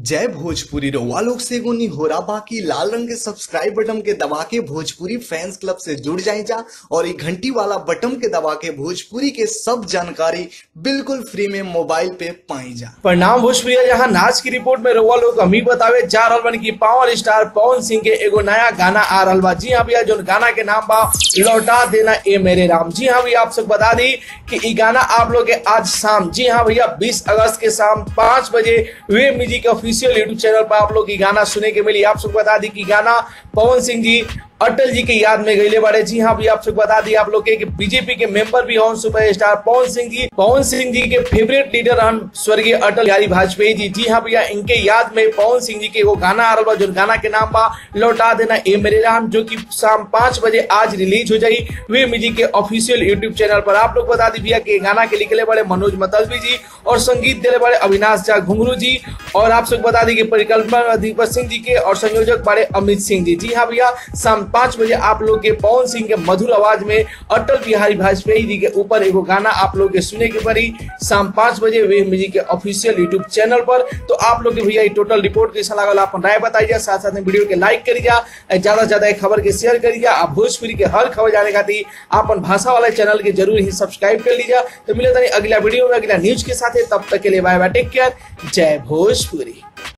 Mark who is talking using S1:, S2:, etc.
S1: जय भोजपुरी रउआ लोग से एगो निहोरा बाकी लाल रंग के सब्सक्राइब बटन के दबा के भोजपुरी फैंस क्लब से जुड़ जाए जा और ये घंटी वाला बटन के दबा के भोजपुरी के सब जानकारी बिल्कुल फ्री में मोबाइल पे पाई जा
S2: परिणाम भोजपुरी जहां नाच की रिपोर्ट में रउआ लोग अमी बतावे जा रहल बन की पावर स्टार पवन सिंह के एगो नया गाना आ रहल बा जी हाँ भैया जो गाना के नाम बा लौटा देना ए मेरे राम जी हाँ भैया आप सब बता दी कि ई गाना आप लोग के आज शाम जी हाँ भैया 20 अगस्त के शाम पाँच बजे wave music official YouTube channel पर आप लोग की गाना सुने के मिली आप सब बता दी कि गाना पवन सिंह जी अटल जी के याद में गईले बारे जी हाँ भैया आप सबको बता दी आप लोग के कि बीजेपी के मेंबर भी हन सुपर स्टार पवन सिंह जी पवन सिंह जी के फेवरेट लीडर हन स्वर्गीय अटल बिहारी वाजपेयी जी जी हाँ भैया इनके याद में पवन सिंह जी के वो गाना आ रहा बा जो गाना के नाम बा लौटा देना ए मेरे राम जो कि शाम पाँच बजे आज रिलीज हो जाई वे म्यूजिक के ऑफिशियल यूट्यूब चैनल पर आप लोग बता दी भैया कि गाना के लिखले बड़े मनोज मतलबी जी और संगीत दिले बड़े अविनाश झा घुंगरू जी और आप सबको बता दी कि परिकल्पना दीपक सिंह जी के और संयोजक बड़े अमित सिंह जी जी हाँ भैया शाम पाँच बजे आप लोग के पवन सिंह के मधुर आवाज में अटल बिहारी वाजपेयी जी के ऊपर एगो गाना आप लोग के सुने के पड़ी शाम पाँच बजे वे म्यूजिक के ऑफिशियल यूट्यूब चैनल पर तो आप लोग के भैया टोटल रिपोर्ट कैसा लागल अपन राय बताइए साथ साथ में वीडियो के लाइक करी जा ज्यादा से ज्यादा खबर के शेयर करी जा आप भोजपुरी के हर खबर जाने खातिर अपन भाषा वाला चैनल के जरूर ही सब्सक्राइब कर लीजिए तो मिले अगला वीडियो में अगला न्यूज के साथ तब तक के लिए बाय बाय टेक केयर जय भोजपुरी